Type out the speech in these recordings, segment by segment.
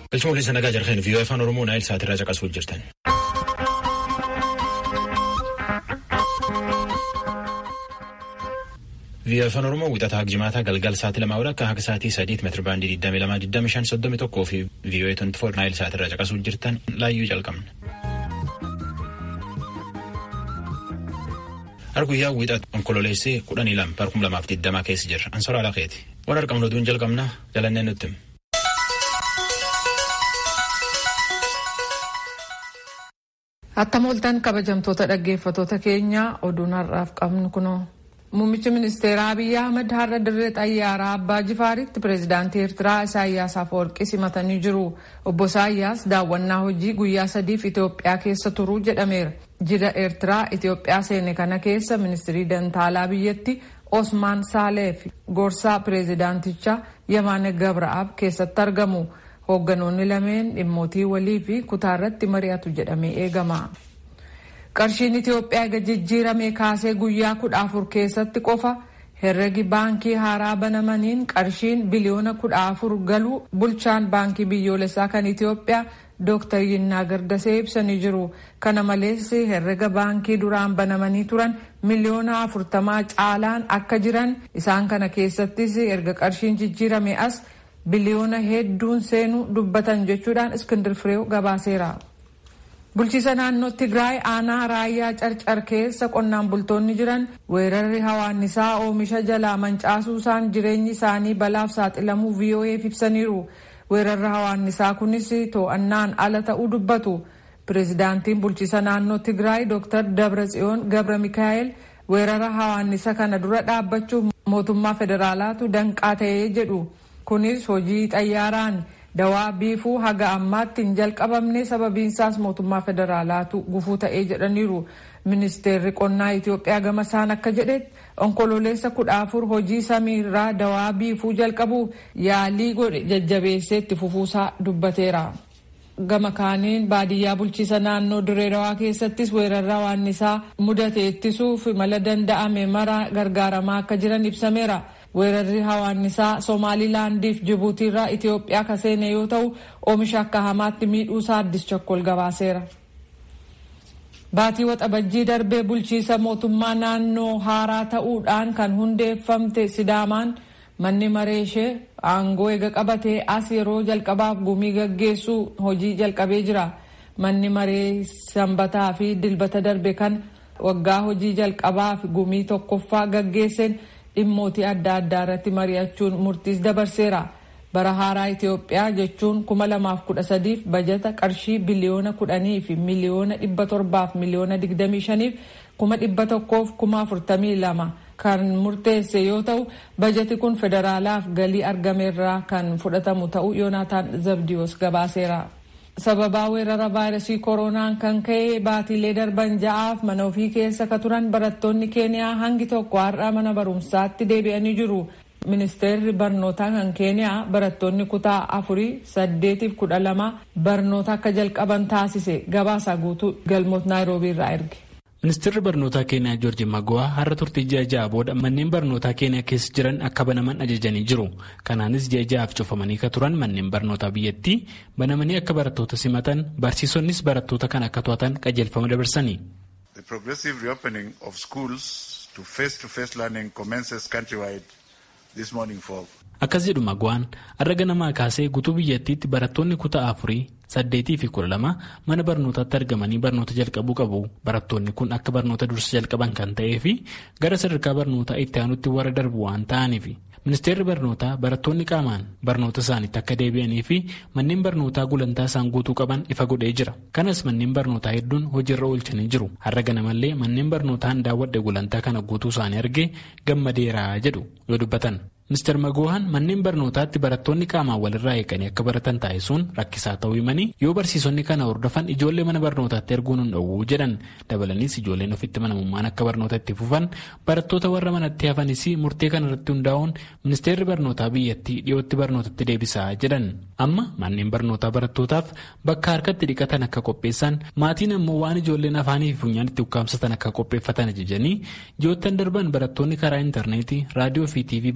Galchuma waliin nagaa jarheen viiyoo afaan Oromoo naayil sa'aatirraa caqasuuf jirtan. viiyoo afaan Oromoo wixataa jimaataa galgal sa'aatii lamaa akka haga sa'aatii sadiit meetira baandii 22,25,31 fi viiyoo 24 naayil sa'aatirraa caqasuuf jirtan laayyuu calqabna. Arguyyaa wixata onkololeessee kudhanii lama barkum lamaaf digdamaa keessa jirra. Ansoraa Laqeeti. Waan argamnu oduun jalqabna jalannee nutti. Attam ooltan kabajamtoota dhaggeeffatoota keenyaa oduun har'aaf qabnu kunoo. Muummichi ministeeraa Abiyyi Ahmad har'a dirree xayyaaraa Abbaa Jifaaritti pireezidaantii Eertiraa Isaayyaas Afeworqii simatanii jiru. Obbo Isaayyaas daawwannaa hojii guyyaa sadiif Itoophiyaa keessa turuu jedhameera. Jida Eertiraa Itoophiyaa seene kana keessa ministirii dantaalaa biyyatti Osmaan Saalee fi gorsaa pireezidaantichaa Yamaane Gabraab keessatti argamu. Hoogganoonni lameen dhimmootii walii fi kutaarratti mari'atu jedhamee eegama. Qarshiin Itoophiyaa eega jijjiirame kaasee guyyaa kudha afur keessatti qofa herregi baankii haaraa banamaniin qarshiin biliyoona kudha afur galuu bulchaan baankii biyyoolessaa kan Itoophiyaa Dr. Yinnaa Gardasee ibsanii jiru. Kana malees herrega baankii duraan banamanii turan miliyoona afurtamaa caalaan akka jiran isaan kana keessattis erga qarshiin jijjiirame as biliyoona hedduun seenuu dubbatan jechuudhaan Iskindir Fireew gabaaseera. Bulchiisa naannoo Tigraay aanaa raayyaa carcar keessa qonnaan bultoonni jiran weerarri hawaannisaa oomisha jalaa mancaasuusaan jireenyi isaanii balaaf saaxilamuu VOA'f ibsaniiru. Weerarri hawaannisaa kunis to'annaan ala ta'uu dubbatu. Pireezidaantiin bulchiisa naannoo Tigraay Dr. Dabratsiyoon Gabra Mikaa'el weerara hawaannisa kana dura dhaabbachuuf mootummaa federaalaatu danqaa ta'ee jedhu. Kunis hojii xayyaaraan dawaa biifuu haga ammaatti hin jalqabamne sababiinsaas mootummaa federaalaatu gufuu ta'ee jedhaniiru. Ministeerri qonnaa Itoophiyaa gama isaan akka jedhetti onkololeessa kudha afur hojii samiirraa dawaa biifuu jalqabuuf yaalii godhe jajjabeessee itti fufuusaa dubbateera. Gama kaaniin baadiyyaa bulchiisa naannoo dirree dawaa keessattis weerarra hawaannisaa mudate ittisuuf mala danda'ame mara gargaaramaa akka jiran ibsameera. weerarri hawaannisaa somaalilaandiif jibuutiirraa Itoophiyaa ka seene yoo ta'u oomisha akka hamaatti miidhuusaa addis chokkol gabaaseera. Baatii waxabajjii darbee bulchiisa mootummaa naannoo haaraa ta'uudhaan kan hundeeffamte Sidaamaan manni maree ishee aangoo eega qabatee as yeroo jalqabaaf gumii gaggeessuu hojii jalqabee jira. Manni maree sanbataa fi dilbata darbe kan waggaa hojii jalqabaaf gumii tokkoffaa gaggeesseen dhimmootii adda addaa irratti mari'achuun murtiis dabarseera. Bara haaraa Itoophiyaa jechuun kuma lamaaf kudha sadiif bajata qarshii biliyoona kudhanii fi miliyoona dhibba torbaaf miliyoona digdamii shaniif kuma dhibba tokkoof kuma afurtamii lama kan murteesse yoo ta'u bajati kun federaalaaf galii argameerraa kan fudhatamu ta'uu Yoonaataan Zabdiyoos gabaaseera. sababaa weerara vaayirasii koronaan kan ka'e baatiilee darban ja'aaf mana ofii keessa ka turan barattoonni keeniyaa hangi tokko har'a mana barumsaatti deebi'anii jiru. Ministeerri barnootaa kan keeniyaa barattoonni kutaa afurii saddeetiif kudha lama barnoota akka jalqaban taasise gabaasa guutuu galmoot naayiroobii irraa erge. Ministeerri barnootaa keeniyaa Joorji Mago'aa har'a turtii ji'a ja'a booda manneen barnootaa keeniyaa keessa jiran akka banaman ajajanii jiru. Kanaanis ji'a ja'aaf cufamanii ka turan manneen barnootaa biyyattii banamanii akka barattoota simatan barsiisonnis barattoota kan akka to'atan qajeelfama dabarsanii. The progressive reopening of schools to face-to-face learning commences countrywide this morning for Akkas jedhu Mago'aan har'a ganamaa kaasee guutuu biyyattiitti barattoonni kutaa afurii saddeetii fi kudha lama mana barnootaatti argamanii barnoota jalqabuu qabu. Barattoonni kun akka barnoota dursa jalqaban kan ta'ee fi gara sadarkaa barnootaa itti aanutti warra darbu waan ta'aniif. Ministeerri barnootaa barattoonni qaamaan barnoota isaaniitti akka deebi'anii fi manneen barnootaa gulantaa isaan guutuu qaban ifa godhee jira. Kanas manneen barnootaa hedduun hojiirra oolchanii jiru. Har'a ganamallee manneen barnootaan daawwadhe gulantaa kana guutuu isaanii argee gammadeeraa jedhu yoo dubbatan. Ministeer Magoohan manneen barnootaatti barattoonni qaamaan walirraa eeganii akka baratan taasisuun rakkisaa ta'uu himanii yoo barsiisonni kana hordofan ijoollee mana barnootaatti erguun hin dhowwuu jedhan dabalaniis ijoolleen ofitti manamummaan akka barnoota itti fufan barattoota warra manatti hafanis murtee kana irratti hundaa'uun ministeerri barnootaa biyyattii dhiyootti barnootatti deebisaa jedhan amma manneen barnootaa barattootaaf bakka harkatti dhiqatan akka qopheessan maatiin ammoo waan ijoolleen afaanii fi funyaan itti ukkaamsatan akka qopheeffatan ajajanii ji'oottan darban barattoonni karaa intarneetii raadiyoo fi tiivii barnoota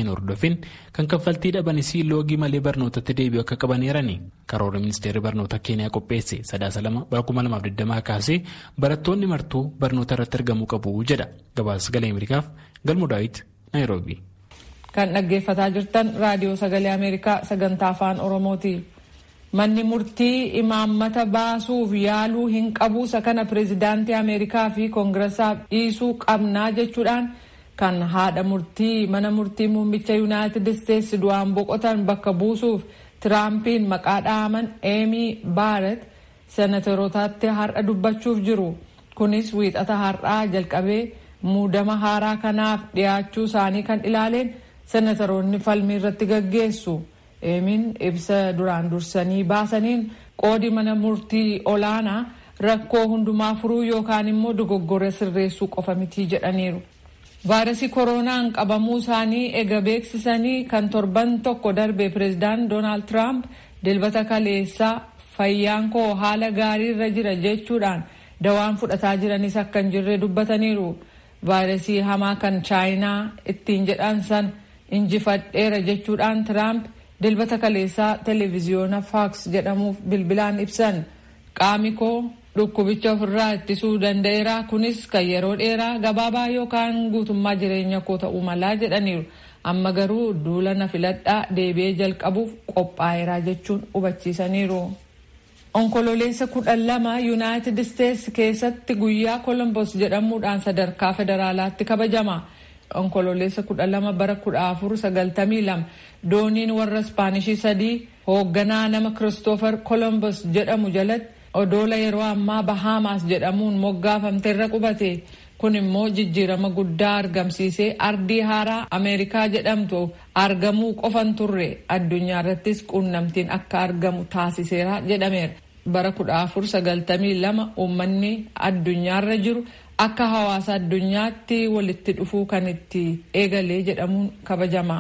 hin hordofin kan kaffaltii dhabanis loogii malee barnootatti deebi'u akka qabaneerani karoora ministeerri barnoota keeniyaa qopheesse sadaasa lama bara kuma lamaaf digdamaa kaasee barattoonni martuu barnoota irratti argamuu qabu jedha gabaasa galee ameerikaaf galmu daawit naayiroobi. kan dhaggeeffataa jirtan raadiyoo sagalee ameerikaa sagantaa afaan oromooti. manni murtii imaammata baasuuf yaaluu hin qabuusa kana pireezidaantii ameerikaa fi koongiressaaf dhiisuu qabnaa jechuudhaan kan haadha murtii mana murtii muummicha yuunaayitid isteetsi du'aan boqotan bakka buusuuf tiraampiin maqaa dhaaman eemii baaret senatorotaatti har'a dubbachuuf jiru kunis wiixata har'aa jalqabee muudama haaraa kanaaf dhiyaachuu isaanii kan ilaaleen senatoroonni falmii irratti gaggeessu. eemiin ibsa duraan dursanii baasaniin qoodi mana murtii olaanaa rakkoo hundumaa furuu yookaan immoo dogoggora sirreessuu qofa mitii jedhaniiru. vaayirasii kooroonaan qabamuu isaanii ega beeksisanii kan torban tokko darbe pireezidaant doonaald tiraamp dilbata kaleessaa fayyaan koo haala gaariirra jira jechuudhaan dawaan fudhataa jiranis akka hin jirre dubbataniiru. vaayirasii hamaa kan chaayinaa ittiin jedhan san injifadheera jechuudhaan tiraamp. dilbata kaleessaa televiziyoona faaks jedhamuuf bilbilaan ibsan qaami koo dhukkubicha ofirraa ittisuu danda'eera kunis kan yeroo dheeraa gabaabaa yookaan guutummaa jireenya koo ta'uu malaa jedhaniiru amma garuu duula na filadhaa deebi'ee jalqabuuf qophaa'eera jechuun hubachiisaniiru. onkololeessa kudhan lama yuunaayitid isteetsi keessatti guyyaa kolombos jedhamuudhaan sadarkaa federaalaatti kabajama. onkololeessa kudha lama bara kudha afur sagaltamii lama dooniin warra ispaanishii sadii hoogganaa nama kiristoofer kolombos jedhamu jalatti odoola yeroo ammaa bahaamaas jedhamuun moggaafamteerra qubate kun immoo jijjiirama guddaa argamsiisee ardii haaraa ameerikaa jedhamtu argamuu qofan turre addunyaa irrattis quunnamtiin akka argamu taasiseera jedhameera bara kudha afur sagaltamii lama uummanni addunyaarra jiru akka hawaasa addunyaatti walitti dhufuu kan itti eegalee jedhamuun kabajama.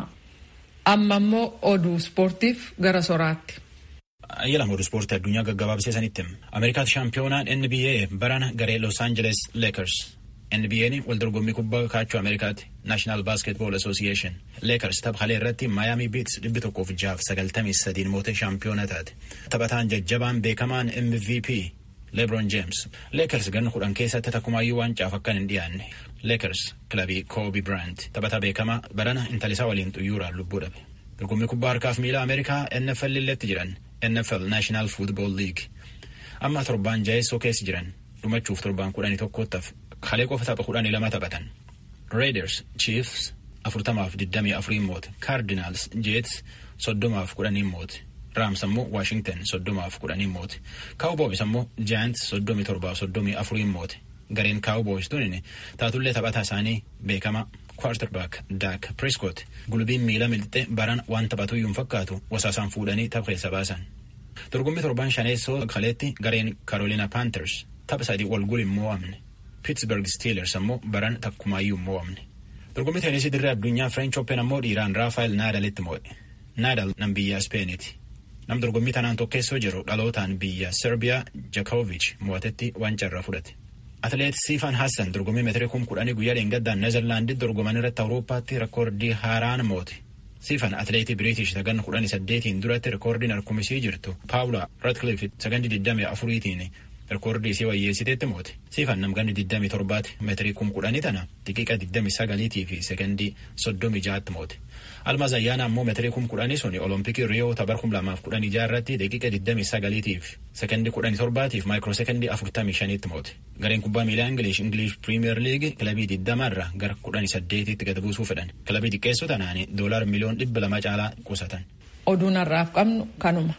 Amma immoo oduu ispoortiif gara soraatti. Ayyaala oduu ispoortii addunyaa gaggabaabsee sanitti Ameerikaatti shaampiyoonaan NBA barana garee Los Angeles Lakers. NBA'n wal dorgommii kubbaa kaachoo Ameerikaatti National Basketball Association. Lakers taphalee irratti Miami Beats dhibbi tokkoof jaaf sagaltamii sadiin mootee shaampiyoona taate. Taphataan jajjabaan beekamaan MVP lebron james leekers ganna kudhan keessatti takkumaayyuu waancaaf akkan hin dhiyaanne leekers kilabii koobi biraant taphataa beekamaa barana intalisaa waliin xuyyuuraan lubbuu dhabe dorgommii kubbaa harkaaf miila ameerikaa nfl illetti jiran nfl national football league amma torbaan jaheessoo keessa jiran dhumachuuf torbaan kudhanii tokkottaaf kalee qofa tapha kudhanii lama taphatan raiders chiefs afurtamaaf digdamii afuriin moote cardinals jets soddomaaf kudhaniin moote raams ammoo waashington soddomaaf kudhaniin moote kaawuboos ammoo jaayants soddomii torbaaf soddomii afuriin moote gareen kaawuboos tunin taatullee taphataa isaanii beekama kwarterbaak daak priskot gulbiin miila milixxe baran waan taphatuyyuun fakkaatu wasaasaan fuudhanii tapha keessa baasan dorgommii torban shaneessoo kaleetti gareen karoolina paanters tapha sadii wal gulin mo'amne pittsburgh steelers ammoo baran takkumaayyuu mo'amne dorgommii teenisii dirree addunyaa french open ammoo dhiiraan raafael naadalitti mo'e naadal nam biyya ispeeniiti nam dorgommii tanaan tokkeessoo jiru dhalootaan biyya serbiyaa jakoovich mo'atetti wancarraa fudhate atleet siifan hassan dorgommii meetirii kum kudhanii guyyaa dheengaddaan neezerlaandii dorgoman irratti awuroopaatti rekoordii haaraan moote siifan atleetii biriitish sagan kudhanii saddeetiin duratti rekoordiin harkumisii jirtu paawula ratcliffe sagan digdamii afuriitiin rekoordii isii wayyeessiteetti moote siifan namganni digdamii torbaati meetirii kum kudhanii tana daqiiqa digdamii sagaliitii fi sekondii soddomii jaatti moote almaaz ayyaana ammoo meetirii kum kudhanii suni olompikii riyoo tabar kum lamaaf kudhanii jaarratti daqiiqa digdamii sagaliitiif sekondii kudhanii torbaatiif maayikiroo sekondii afurtamii shaniitti moote gareen kubbaa miilaa ingilish ingilish piriimiyer liigi kilabii digdamaarra gara kudhanii saddeetitti gad buusuu fedhan kilabii xiqqeessoo tanaani doolaar miliyoon dhibba lama caalaa qusatan. oduun har'aaf qabnu kanuma.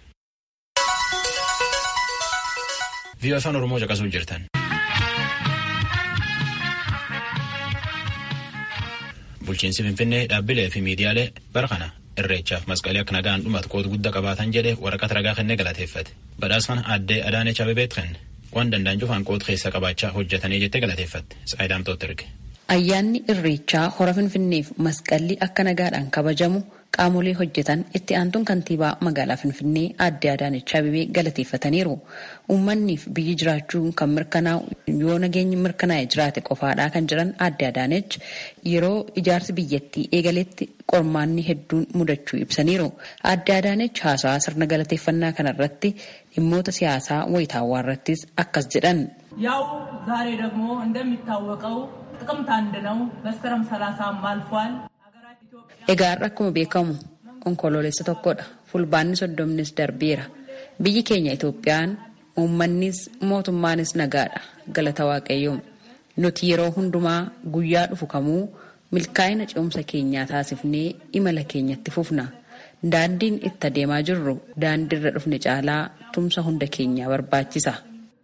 viiyoo afaan oromoo caqasuu jirtan. bulchiinsi finfinnee dhaabbilee fi miidiyaalee bara kana irreechaaf masqalii akka nagaan dhumatu qooda guddaa qabaatan jedhee waraqata ragaa kennee galateeffate badhaasa kana addee adaaneech abebeet kenne waan danda'an cufaan qooda keessa qabaachaa hojjetanii jettee galateeffatte saayidaamtoota erge. Ayyaanni irreechaa hora finfinneef masqalli akka nagaadhaan kabajamu qaamolee hojjetan itti aantuun kantiibaa magaalaa Finfinnee aadde Adaanech Abeebee galateeffataniiru. Uummanniif biyyi jiraachuun kan mirkanaa'u yoo nageenyi mirkanaa'e jiraate qofaadhaa kan jiran aadde Adaanech yeroo ijaarsi biyyattii eegaletti qormaanni hedduun mudachuu ibsaniiru. Aadde Adaanech haasawaa sirna galateeffannaa kanarratti dhimmoota siyaasaa wayitaawwaa irrattis akkas jedhan. ያው ዛሬ ደግሞ እንደሚታወቀው ጥቅምት አንድ ነው። መስከረም ሰላሳም አልፏል። Egaa har'a akkuma beekamu onkoloolessa tokkodha. Fulbaanni soddomnis darbeera. Biyyi keenya Itoophiyaan uummannis mootummaanis nagaadha. Galata Waaqayyoo. Nuti yeroo hundumaa guyyaa dhufu kamuu milkaa'ina ce'umsa keenyaa taasifnee imala keenyatti fufna. Daandiin itti adeemaa jirru daandiirra dhufne caalaa tumsa hunda keenyaa barbaachisa.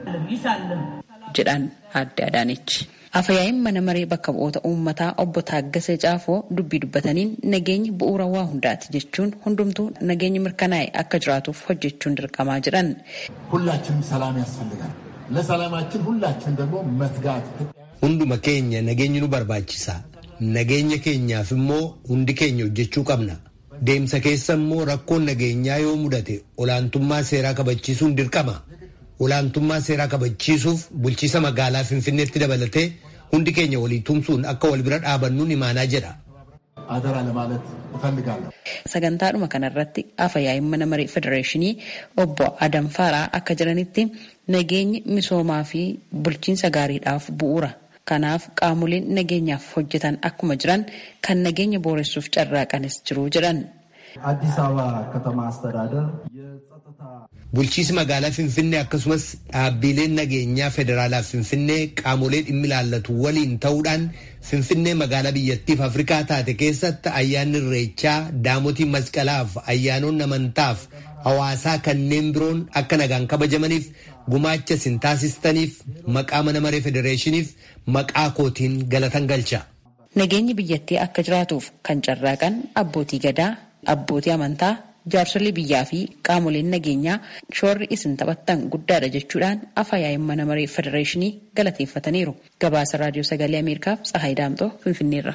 jedhan aadde Adaanech. Afayaa'iin mana maree bakka bu'oota uummataa obbo Taaggasee Caafoo dubbii dubbataniin nageenyi bu'uura waa hundaati jechuun hundumtuu nageenyi mirkanaa'e akka jiraatuuf hojjechuun dirqamaa jedhan. ሁላችንም ሰላም ያስፈልጋል። ለሰላማችን ሁላችን ደግሞ መትጋት Hunduma keenya nageenyi nu barbaachisa. Nageenya keenyaaf immoo hundi keenya hojjechuu qabna. Deemsa keessa immoo rakkoon nageenyaa yoo mudate olaantummaa seeraa kabachiisuun dirqama. Olaantummaa seeraa kabachiisuuf bulchiisa magaalaa Finfinneetti dabalatee hundi keenya walii tumsuun akka wal bira dhaabannuun imaanaa jedha. አደራ ለማለት እፈልጋለሁ። Sagantaadhuma kanarratti afayaa'iin mana maree federeeshinii obbo Adam Faaraa akka jiranitti nageenyi misoomaa fi bulchiinsa gaariidhaaf bu'uura. Kanaaf qaamoleen nageenyaaf hojjetan akkuma jiran kan nageenya booressuuf carraaqanis jiru jedhan. አዲስ አበባ ከተማ አስተዳደር የጸጥታ Bulchiisi magaalaa Finfinnee akkasumas dhaabbileen nageenyaa federaalaa Finfinnee qaamolee dhimmi ilaallatu waliin ta'uudhaan Finfinnee magaalaa biyyattiif Afrikaa taate keessatti ayyaanni irreechaa daamotii masqalaaf ayyaanonni amantaaf hawaasaa kanneen biroon akka nagaan kabajamaniif gumaacha isin taasistaniif maqaa mana maree federeeshiniif maqaa kootiin galatan galcha. Nageenyi biyyattii akka jiraatuuf kan carraaqan abbootii gadaa, abbootii amantaa, jaarsolii biyyaa fi qaamoleen nageenyaa shoorri isin taphattan guddaadha jechuudhaan afayaa'iin mana maree federeeshinii galateeffataniiru. Gabaasa raadiyoo sagalee Ameerikaaf Tsahaay Daamxoo Finfinneerra.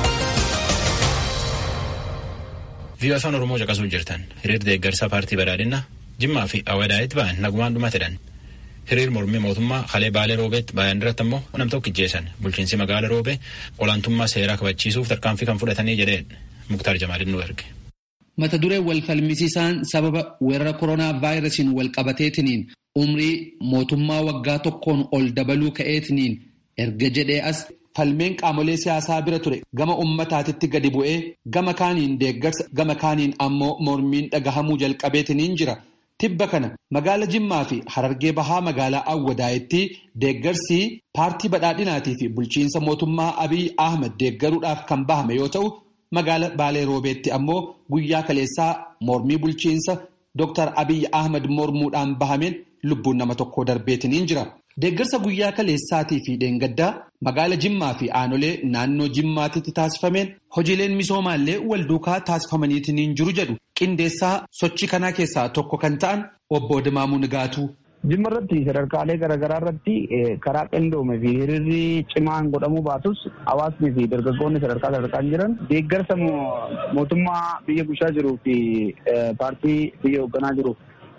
Viiyoo afaan Oromoo caqasuu jirtan hiriir deeggarsa paartii badhaadhinaa Jimmaa fi Awwadaa'itti ba'an nagumaan dhumatedhan. Hiriir mormii mootummaa Halee Baalee Roobeetti baay'een irratti immoo nam tokko ijjeessan bulchiinsi magaala Roobee olaantummaa seeraa kabachiisuuf tarkaanfii kan fudhatanii jedheen Muktaar Jamaalin nu erge. mata duree wal falmisiisaan sababa weerara koronaa vaayirasiin wal qabateetiniin umrii mootummaa waggaa tokkoon ol dabaluu ka'eetiniin erga jedhee as falmeen qaamolee siyaasaa bira ture gama ummataatitti gadi bu'ee gama kaaniin deeggarsa gama kaaniin ammoo mormiin dhagahamuu jalqabeetiniin jira. Tibba kana magaala Jimmaa fi Harargee Bahaa magaalaa Awwadaa'itti deeggarsi paartii badhaadhinaatii fi bulchiinsa mootummaa Abiy Ahmed deeggaruudhaaf kan bahame yoo ta'u. Magaala Baalee Roobeetti ammoo guyyaa kaleessaa mormii bulchiinsa Dr. Abiy Ahmed mormuudhaan bahameen lubbuun nama tokko darbeetiniin jira. Deeggarsa guyyaa kaleessaatii fi dheengaddaa magaala Jimmaa fi aanolee naannoo Jimmaatitti taasifameen hojiileen misoomaallee wal duukaa taasifamaniitiniin jiru jedhu qindeessaa sochii kanaa keessaa tokko kan ta'an obbo Dimaamuu Nigaatuu. Jimma irratti sadarkaalee garaagaraa irratti karaa qindoome fi hiriirri cimaan godhamuu baatus hawaasni fi dargaggoonni sadarkaa sadarkaan jiran deeggarsa mootummaa biyya bulchaa jiruu fi paartii biyya hoogganaa jiru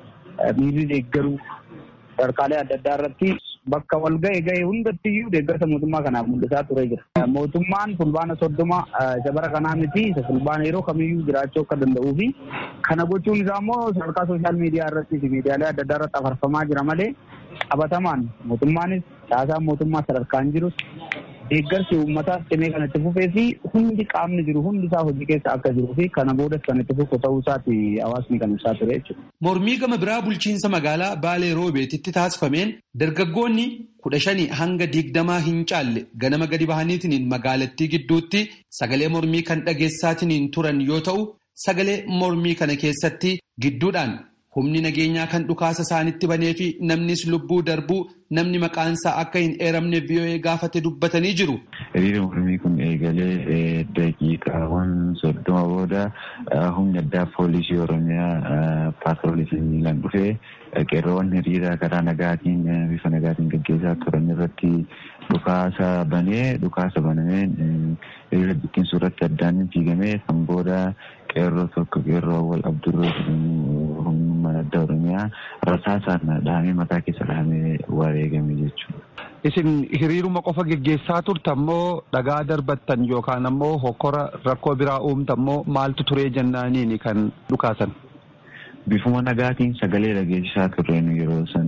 miirri deeggaruu sadarkaalee adda addaa irratti bakka wal ga'e ga'e hundattiyyuu deeggarsa mootummaa kanaaf mul'isaa ture jira. Mootummaan fulbaana soddoma isa bara kanaa miti isa fulbaana yeroo kamiyyuu jiraachuu akka danda'uu fi kana gochuun isaa immoo sadarkaa sooshaal miidiyaa irratti fi miidiyaalee adda addaa irratti afarfamaa jira malee qabatamaan mootummaanis caasaan mootummaa sadarkaan jirus deeggarsi uummataaf cimee kan itti fufee fi hundi qaamni jiru hundi isaa hojii keessa akka jiruu fi kana boodas kan itti fufu ta'uu isaati hawaasni kan ibsaa ture jechuudha. Mormii gama biraa bulchiinsa magaalaa Baalee Roobeetitti taasifameen dargaggoonni kudha shanii hanga digdamaa hin caalle ganama gadi bahaniitiin magaalattii gidduutti sagalee mormii kan dhageessaatiniin turan yoo ta'u sagalee mormii kana keessatti gidduudhaan humni nageenyaa kan dhukaasa isaanitti banee fi namnis lubbuu darbuu namni maqaansaa akka hin eeramne VOA gaafate dubbatanii jiru. Hiriira mormii kun eegalee daqiiqaawwan soddoma booda humni addaa poolisii Oromiyaa paatroolii miilaan dhufee qeerroowwan hiriira karaa nagaatiin bifa nagaatiin gaggeessaa turan irratti dhukaasa banee dhukaasa banameen hiriira bittinsuu irratti addaan fiigamee kan booda qeerroo tokko qeerroo wal abdurroo humnummaan adda oromiyaa rasaasaan dhahamee mataa keessa dhahamee wareegame jechuudha. Isin hiriiruma qofa geggeessaa turtan moo dhagaa darbattan yookaan ammoo hokkora rakkoo biraa uumtan moo maaltu turee jennaaniini kan dhukaasan? Bifuma nagaatiin sagalee dhageessisaa turreen yeroo san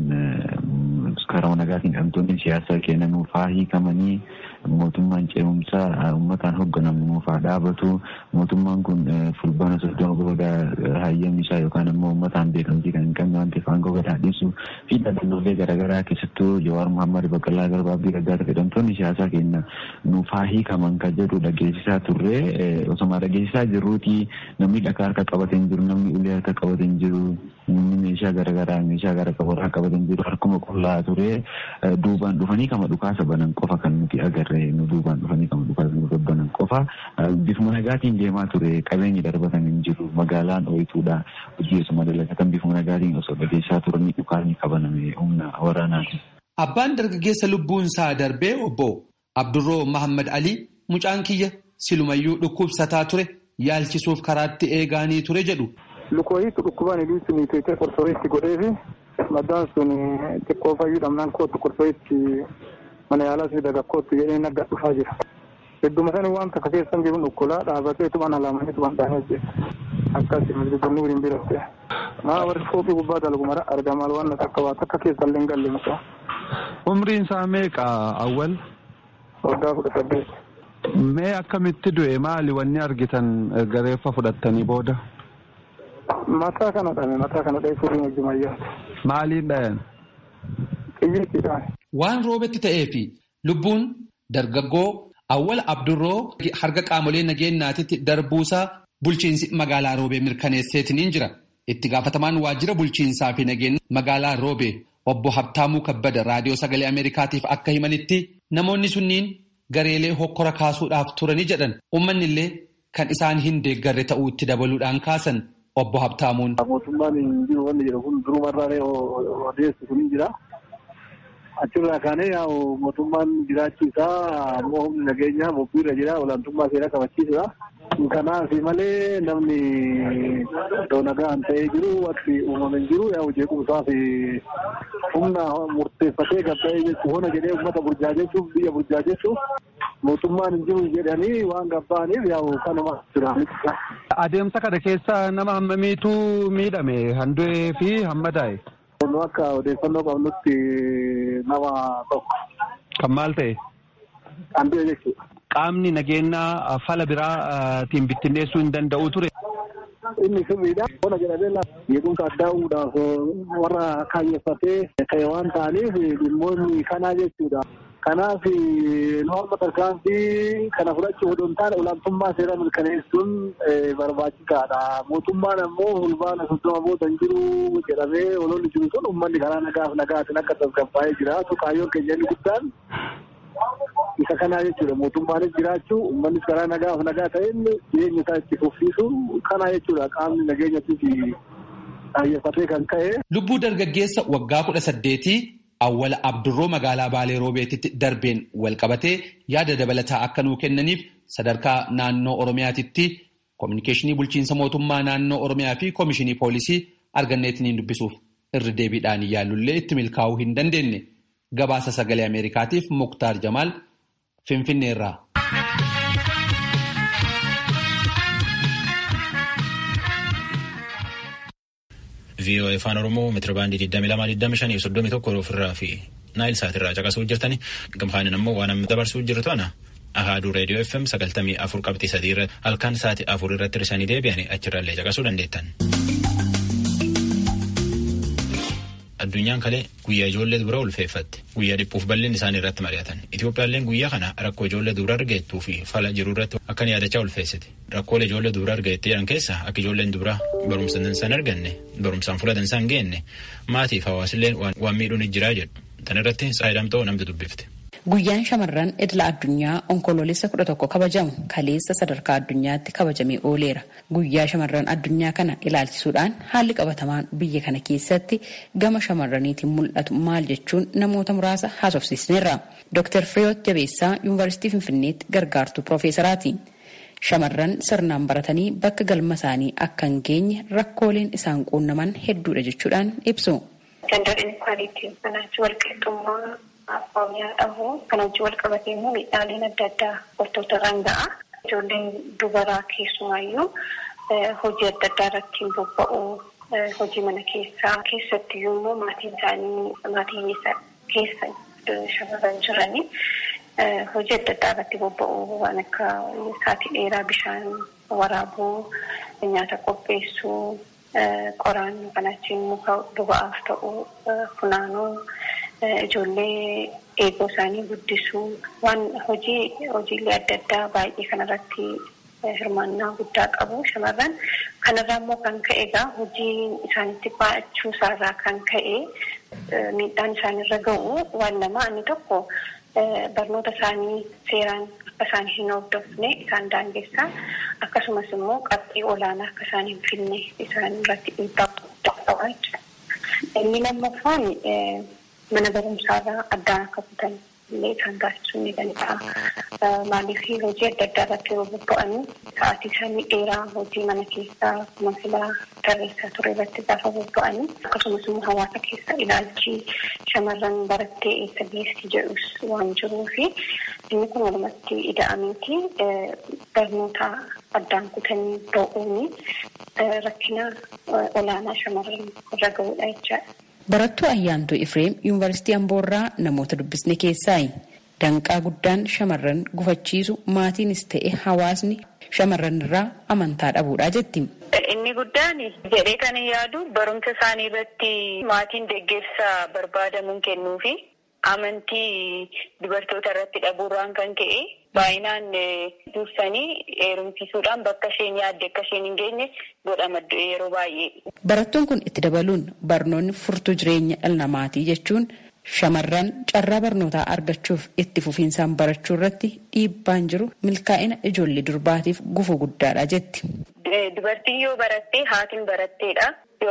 karaa nagaatiin dhamtoonni siyaasaa kennanuuf haa hiikamanii mootummaan ce'umsaa uummataan hoogganamu nuuf haa dhaabatu mootummaan kun fulbaana soddoma booda hayyamni isaa yookaan immoo uummataan beekamtii kan hin qabne waan ta'eef aangoo gad dhiisu fi dhaabbilee garaagaraa keessattuu Jawaar Muhammad Baqqalaa Garbaa fi Raggaata jedhamtoonni siyaasaa keenya nuuf haa hiikaman kan jedhu dhageessisaa turre osoma dhageessisaa jirruuti namni dhagaa harka qabatee hin jiru namni ulee harka qabatee hin jiru namni meeshaa garaagaraa meeshaa gara qabarraa qabatee hin jiru harkuma qullaa ture duubaan dhufanii kama dhukaasa banan qofa kan nuti agarre nu duubaan dhufanii kama dhukaasa nu banan qofa bifuma nagaatiin deemaa ture qabeenyi darbatan hin jiru magaalaan ooyituudha hojii osuma dalagatan bifuma nagaatiin osoo dhageessaa turanii dhukaasni qabaname humna waraanaati. Abbaan dargaggeessa lubbuun isaa darbee obbo Abdurroo Mahammad Ali mucaan kiyya silumayyuu dhukkubsataa ture yaalchisuuf karaatti eegaanii ture jedhu. Lukooyiitu dhukkubaan hidhii sun teessee qorsooreetti godhee fi maddaan sun xiqqoo fayyuu dhabnaan kootu qorsooreetti mana yaalaa fi dagakkootti jedhee nagga dhufaa jira. Hedduma sani waan takka keessan jiru dhukkulaa dhaabatee tuban alaamanii tuban dhaanee jira. Akkasi masjidonni waliin biratte. Maa warri fooqii gubbaa dalagu mara argamaa waan takka waa takka keessan illee hin galle mucaa. Umriin isaa meeqa awwal? Waggaa kudha saddeet. Mee akkamitti du'e maali wanni argitan gareeffa fudhattanii booda? Mataa kana dhame mataa kana dha'ee furii hojjumayyaa. Maaliin dhayan? Xiyyeettiidhaan. Waan roobetti ta'ee fi lubbuun dargaggoo awwal abdurroo harka qaamolee nageenyaatitti darbuusaa bulchiinsi magaalaa roobee mirkaneesseetiniin jira. Itti gaafatamaan waajjira bulchiinsaa fi nageenya magaalaa roobee obbo Habtaamuu Kabbada raadiyoo sagalee Ameerikaatiif akka himanitti namoonni sunniin gareelee hokkora kaasuudhaaf turanii jedhan uummanni illee kan isaan hin deeggarre ta'uu itti dabaluudhaan kaasan obbo Habtaamuun. Mootummaan hin jiru wanni jedhu kun durumarraa odeessu kun hin jira. Achirraa kaanee yaa'u mootummaan jiraachuu isaa ammoo humni nageenyaa bobbiirra jira olaantummaa seeraa kabachiisudha. Kanaaf malee namni iddoo nagaan ta'ee jiru wanti uumame hin jiru yaa'u jeequmsaaf humna murteeffatee gabba'ee jechuun hona jedhee uummata burjaajessuuf biyya burjaajessuuf mootummaan hin jiru jedhanii waan gabba'aniif yaa'u kanuma jira. Adeemsa kana keessa nama hammamiitu miidhame handu'ee fi hammadaa'e. Nu akka odeeffannoo qabnutti nama tokko. Kan maal ta'e? Handu'e jechuudha. Qaamni nageenyaa fala biraatiin bittinneessuu hin danda'u ture. Inni sirriidha. Bona jedhamee jeequmsa addaa uumuudhaaf warra kaayeffatee ka'e waan ta'aniif dhimmoonni kanaa jechuudha. Kanaaf nu amma tarkaanfii kana fudhachuu odoo hin taane olaantummaa seeraa mirkaneessuun barbaachisaadha. Mootummaan ammoo fulbaana soddoma booda hin jiru jedhamee ololli jiru sun uummanni karaa nagaaf nagaatiin akka tasgabbaa'ee jiraatu kaayyoon keenya inni guddaan isa kanaa jechuudha. Mootummaanis jiraachuu uummannis karaa nagaaf nagaa ta'een jireenya isaa itti fufsiisu kanaa jechuudha. Qaamni nageenyattis kaayeffatee kan ka'e. Lubbuu dargaggeessa waggaa kudha saddeetii awwala abdurroo magaalaa baalee roobeetitti darbeen walqabatee yaada dabalataa akka nuu kennaniif sadarkaa naannoo oromiyaatitti koominikeeshinii bulchiinsa mootummaa naannoo oromiyaa fi koomishinii poolisii arganneetiniin dubbisuuf irri deebiidhaan yaallullee itti milkaa'uu hin dandeenye gabaasa sagalee ameerikaatiif muktaar jamaal finfinneerraa. VOA afaan Oromoo meetira baandii 22 25 ofirraa fi naayil saatirraa caqasuu jirtani gamfaanin ammoo waan amma dabarsuu jirtu ana ahaaduu reediyoo FM 94 qabxii sadii irratti halkan sa'aatii afur irratti hir'isanii deebi'anii achirraallee caqasuu dandeettan. addunyaan kalee guyyaa ijoollee dubara ulfeeffatte guyyaa dhiphuuf bal'inni isaanii irratti mari'atan itoophiyaalleen guyyaa kana rakkoo ijoollee dubara argeettuu fi fala jiru irratti akkan yaadachaa ulfeessite rakkoolee ijoollee dubara argeettee jedhan keessa akka ijoolleen dubara barumsa dansaa hin arganne barumsaan fuula dansaa hin geenne maatiif hawaasilleen waan miidhuun jiraa jedhu tan irratti saayidamtoo namni dubbifte. Guyyaan shamarran idila addunyaa onkoloolessa kudha tokko kabajamu kaleessa sadarkaa addunyaatti kabajamee ooleera. Guyyaa shamarran addunyaa kana ilaalchisuudhaan haalli qabatamaan biyya kana keessatti gama shamarraniitiin mul'atu maal jechuun namoota muraasa haasofsiisneerra. Dr. Fireewoot Jabeessaa Yuunivarsiitii Finfinneetti gargaartuu Piroofeesaraati. Shamarran sirnaan baratanii bakka galma isaanii akka hin geenye rakkooleen isaan quunnaman hedduudha jechuudhaan ibsu. Oromiyaa dhahu kan hojii wal qabatee immoo miidhaaleen adda addaa wantoota irraan ga'a. Ijoolleen dubaraa keessumaayyuu hojii adda addaa irratti bobba'u. Hojii mana keessaa keessatti immoo maatiin isaanii maatii keessa shamarran jiranii hojii adda addaa irratti bobba'u waan akka sa'aatii dheeraa bishaan waraabuu, nyaata qopheessuu, qoraan kan achiin muka boba'aaf ta'u funaanuu. Ijoollee eeguu isaanii guddisuu waan hojii hojiilee adda addaa baay'ee kanarratti hirmaannaa guddaa qabu shamarran kanarraa immoo kan ka'e egaa hojii isaanitti baachuu isaarraa kan ka'e miidhaan isaanirra ga'u waan lama inni tokko barnoota isaanii seeraan akka isaan hin hordofne isaan daangessaa akkasumas immoo qabxii olaanaa akka isaan hin finne isaan irratti dhiibbaa guddaa qaba jechuudha. Inni lammaffaan mana barumsaarraa addaan akka kutan illee isaan taasisuu ni danda'a. Maaliif hojii adda addaa irratti yeroo bobba'anii sa'aatii isaanii dheeraa hojii mana keessaa masilaa tarreessaa ture irratti gaafa bobba'anii akkasumas immoo hawaasa keessa ilaalchi shamarran barattee eessa geessi jedhus waan jiruu fi inni kun walumatti ida'ameeti barnoota addaan kutanii ba'uuni rakkina olaanaa shamarran irra ga'uudha jechaadha. Barattuu Ayyaantuu Ifreem Yuunivarsiitii Amboorraa namoota dubbisne keessaayi. Danqaa guddaan shamarran gufachiisu maatiinis ta'e hawaasni shamarran irraa amantaa dhabuudha jetti. Inni guddaan jedhee kan yaadu barumsa isaanii irratti maatiin deeggarsa barbaadamuun kennuufi amantii dubartoota irratti dhabuurraan kan ka'e baay'inaan dursanii heerumsiisuudhaan bakka isheen yaadde akka isheen hin geenye godhama yeroo baay'ee. Barattuun kun itti dabaluun barnoonni furtuu jireenya dhala namaatii jechuun shamarran carraa barnootaa argachuuf itti fufiinsaan barachuu irratti dhiibbaan jiru milkaa'ina ijoollee durbaatiif gufuu guddaadha jetti. Dubartiin yoo barattee haatiin baratteedha.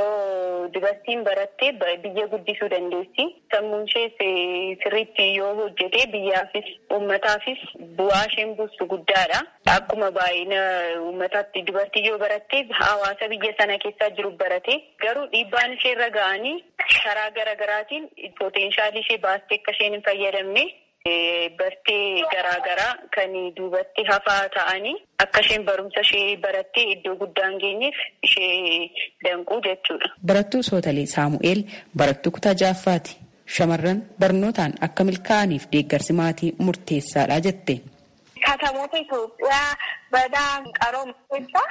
Yoo dubartiin barattee biyya guddisuu dandeessi. Sammuun ishees sirriitti yoo hojjete biyyaafis uummataafis bu'aa isheen buustu guddaadha. Akkuma baay'ina uummataatti dubartii yoo baratte hawaasa biyya sana keessaa jiru barate garuu dhiibbaan ishee irra ga'anii karaa garaagaraatiin poteenshaalii ishee baastee akka isheen hin fayyadamne bartee garaagaraa kan duubatti hafaa ta'anii akka isheen barumsa ishee barattee iddoo guddaa hin geenyeef ishee danquu jechuudha. Barattuu Sootalee Saamu'eel barattuu kutaa ja'affaati. Shamarran barnootaan akka milkaa'aniif deeggarsi maatii murteessaadha jette. Katamoota Itoophiyaa badaa qarooma keessaa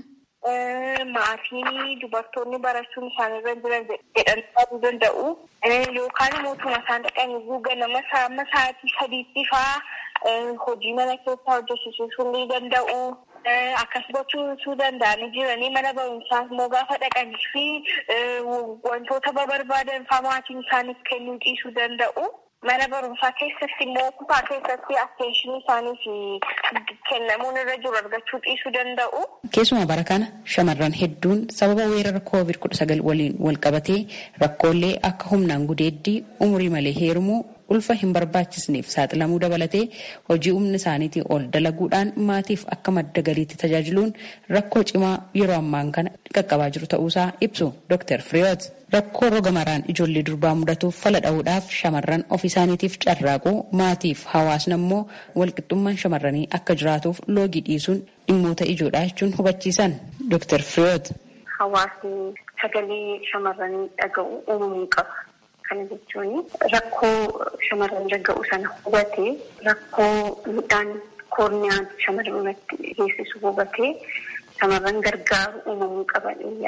maatiin dubartoonni barachuun isaanirra jiran jedhanii yaaduu danda'u. Yookaan mootummaa isaan dhaqanii ganama amma sa'aatii sadiitti fa'aa hojii mana keessaa hojjechiisuu ni danda'u. Akkas gochuu danda'anii jiranii mana barumsaa immoo gaafa dhaqanii fi wantoota barbaadan fa'aa maatiin isaaniif kennuu dhiisuu danda'u. Mana barumsaa keessatti immoo kutaa keessatti atteenshinii isaaniif kennamuun irra jiru argachuu dhiisuu danda'u. Keessumaa bara kana shamarran hedduun sababa weerara koovid kudha sagal waliin wal qabatee rakkoolee akka humnaan gudeeddii umurii malee heerumuu ulfa hin barbaachisneef saaxilamuu dabalatee hojii humna isaaniitiin ol dalaguudhaan maatiif akka madda galiitti tajaajiluun rakkoo cimaa yeroo ammaan kana qaqqabaa jiru ta'uusaa ibsu Dr. Fireewoot. Rakkoo roga maraan ijoollee durbaa mudatuuf fala dha'uudhaaf shamarran ofii isaaniitiif carraaquu maatiif hawaasni immoo walqixxummaan shamarranii akka jiraatuuf loogii dhiisuun dhimmoota ijoodha jechuun hubachiisan Dr. Fireewoot. Hawaasni sagalee shamarranii dhaga'u uumamuu qaba. Kana jechuun rakkoo shamarran dhaga'u sana hubatee rakkoo midhaan koorniyaan shamarran irratti geessisu hubatee shamarran gargaaru uumamuu qaban yaada.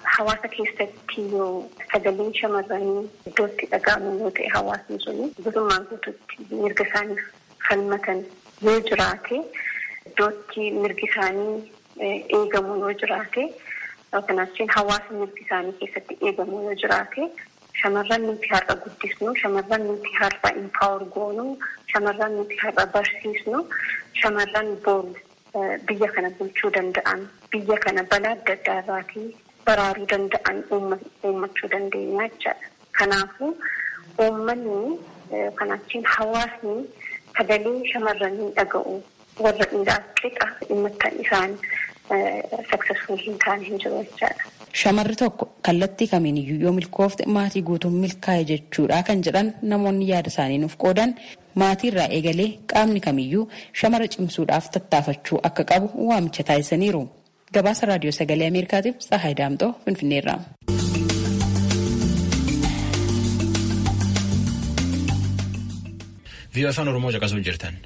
hawaasa keessatti yoo sagaleen shamarranii iddootti dhaga'amu yoo ta'e hawaasni suni guutummaan guututti mirga isaaniif falmatan yoo jiraate iddootti mirgi isaanii eegamu yoo jiraate kanaachiin hawaasa mirgi isaanii keessatti eegamu yoo jiraate shamarran nuti har'a guddisnu shamarran nuti har'a impaawar goonu shamarran nuti har'a barsiisnu shamarran boor biyya kana bulchuu danda'an biyya kana balaa adda addaa irraatii baraaruu danda'an uummachuu dandeenya jechaadha. Kanaafuu uummanni kanaachiin hawaasni sagalee shamarranii dhaga'u warra dhiiraas qixa dhimma isaan saksesfuul hin taane hin jiru jechaadha. Shamarri tokko kallattii kamiin iyyuu yoo milkoofte maatii guutuun milkaa'e jechuudha kan jedhan namoonni yaada isaanii nuuf qoodan maatii irraa eegalee qaamni kamiyyuu shamara cimsuudhaaf tattaafachuu akka qabu waamicha taasisaniiru. Gabaasa raadiyoo sagalee Ameerikaatiif Tsahaay Daamxoo Finfinneerraa. Viiyoo afaan Oromoo caqasuu jirtan.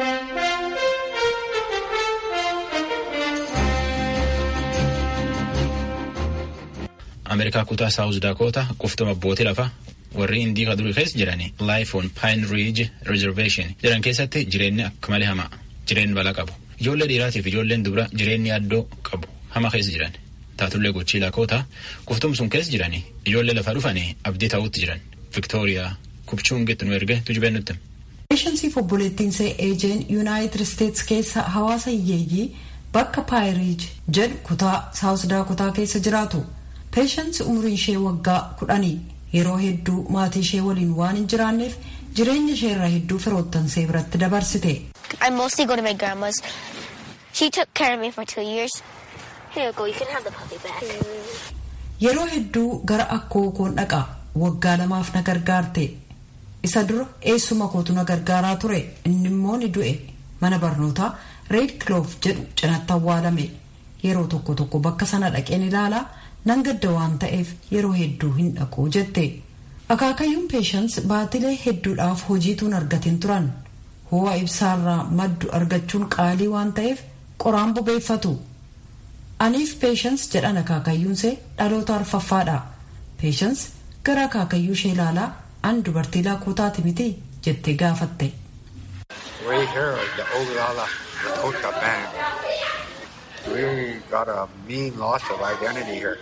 Ameerikaa kutaa Saawuz Dakoota quftuma abbootii lafaa warri indii kaduri keessa jirani Life on Pine Ridge Reservation jedhan keessatti jireenyi akka malee hamaa jireenyi balaa qabu. Ijoollee dhiiraatiif ijoolleen dubara jireenyi addoo qabu hama keessa jiran. Taatullee gochii lakoota quftum sun keessa jiranii ijoollee lafa dhufanii abdii ta'utti jiran. Viktooriyaa Kupchuungitti nu erge tujubeen nutti. Peeshansiif obboleettiinsee eejeen Yuunaayitid Isteets keessa hawaasa hiyyeeyyii bakka Paayiriij jedhu kutaa Saawuz Daakotaa keessa jiraatu. Peeshansi umriin ishee waggaa kudhanii yeroo hedduu maatii ishee waliin waan hin jiraanneef jireenya ishee irraa hedduu firoottansee biratti dabarsite. I mostly go to my grandma's. She took care of me for two years. Here you go, you can have the puppy back. Yeroo hedduu gara akkoo koon dhaqa waggaa lamaaf na gargaarte. Isa dura eessuma kootu na gargaaraa ture inni immoo ni du'e mana barnootaa Red Clove jedhu cinatti awwaalame yeroo tokko tokko bakka sana dhaqeen ilaalaa nan gadda waan ta'eef yeroo hedduu hin dhaqu jette. Akaakayyuun peeshans baatilee hedduudhaaf hojiituun argatiin turan. Ho'a ibsaarraa maddu argachuun qaalii waan ta'eef qoraan bobeeffatu. Aniif peeshans jedhan akaakayyuunsee dhaloota arfaffaadha. Peeshans gara akaakayyuu ishee ilaalaa an dubartii laakootaati miti jettee gaafatte. We here, the Oglala Lakota band. We got a mean loss of identity here.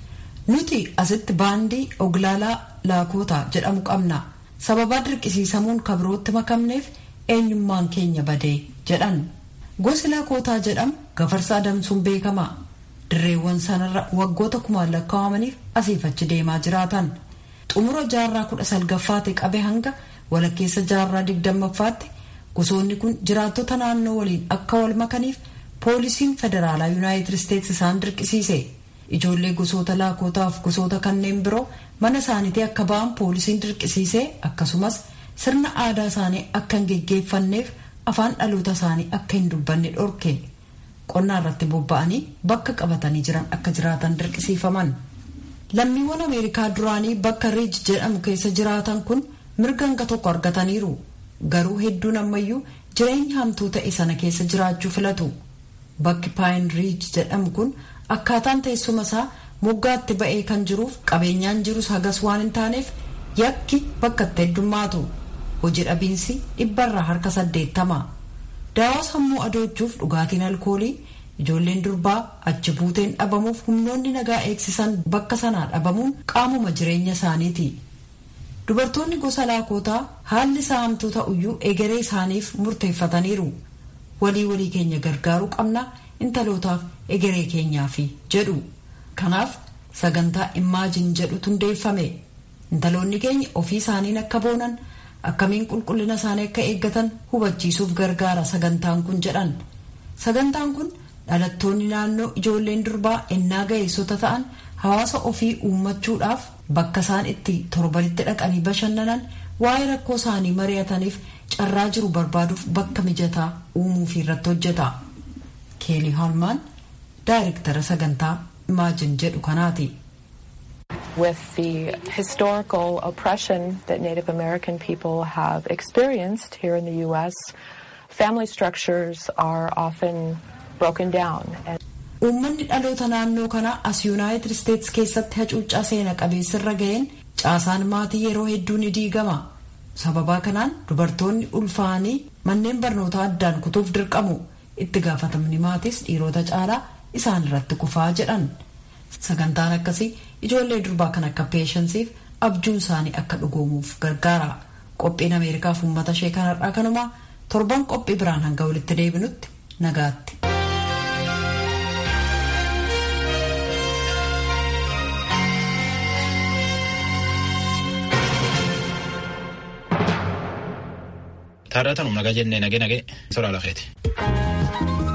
Nuti asitti baandii oglaalaa laakootaa jedhamu qabna. Sababaa dirqisiisamuun kabirootti makamneef eenyummaan keenya badee jedhan. Gosi laakootaa jedhamu gafarsa adamsuun beekama. Dirreewwan sanarra waggoota kumaan lakkaa'amaniif asiif achi deemaa jiraatan. Xumura jaarraa kudha salgaffaatti qabe hanga walakkeessa jaarraa digdammaffaatti gosoonni kun jiraattota naannoo waliin akka wal makaniif poolisiin federaalaa yuunaayitid isteetsi isaan dirqisiise. Ijoollee gosoota laakootaaf gosoota kanneen biroo mana isaaniitii akka ba'an poolisiin dirqisiisee akkasumas sirna aadaa isaanii akka hin geggeeffanneef afaan dhaloota isaanii akka hin dubbanne dhorke. Qonnaa irratti bobba'anii bakka qabatanii jiran akka jiraatan dirqisiifaman. Lammiiwwan Ameerikaa duraanii bakka Riij jedhamu keessa jiraatan kun mirga hanga tokko argataniiru. Garuu hedduun ammayyuu jireenya hamtuu ta'e sana keessa jiraachuu filatu. Bakki Paayin Riij jedhamu kun akkaataan teessuma isaa moggaatti ba'ee kan jiruuf qabeenyaan jirus hagas waan hin taaneef yakki bakka itti heddummaatu. Hojii dhabiinsi dhibbarraa harka saddeettama. Daawaa sammuu adoochuuf dhugaatiin alkoolii ijoolleen durbaa achi buuteen dhabamuuf humnoonni nagaa eegsisan bakka sanaa dhabamuun qaamuma jireenya isaaniiti. Dubartoonni gosa laakootaa haalli isaa hamtuu ta'uyyuu egeree isaaniif murteeffataniiru. Walii walii keenya gargaaruu qabna intalootaaf egeree keenyaafi jedhu. Kanaaf sagantaa imaajin jedhutu hundeeffame. Intaloonni keenya ofii isaaniin akka boonan akkamiin qulqullina isaanii akka eeggatan hubachiisuuf gargaara sagantaan kun jedhan. Sagantaan kun dhalattoonni naannoo ijoolleen durbaa ennaa ga'eessota ta'an hawaasa ofii uummachuudhaaf bakka isaan itti torbanitti dhaqanii bashannanan waa'ee rakkoo isaanii mari'ataniif carraa jiru barbaaduuf bakka mijataa uumuuf irratti hojjeta. Keelii Haalmaan daayirektara sagantaa imaajin jedhu kanaati. with the historical oppression that Native American people have experienced here in the U.S., family structures are often broken down. uummanni dhaloota naannoo kanaa as yuunaayitid isteetsi keessatti hacuuccaa seena qabeessirra ga'een caasaan maatii yeroo hedduu ni diigama sababaa kanaan dubartoonni ulfaanii manneen barnootaa addaan kutuuf dirqamu itti gaafatamni maatiis dhiirota caalaa isaan irratti kufaa jedhan sagantaan akkasii ijoollee durbaa kan akka peeshansiif abjuun isaanii akka dhugoomuuf gargaara qophiin ameerikaaf uummata ishee kanarraa kanumaa torban qophii biraan hanga walitti deebinutti nagaatti. Taarratanum nagaa jennee nagee nagee soraa lafeeti.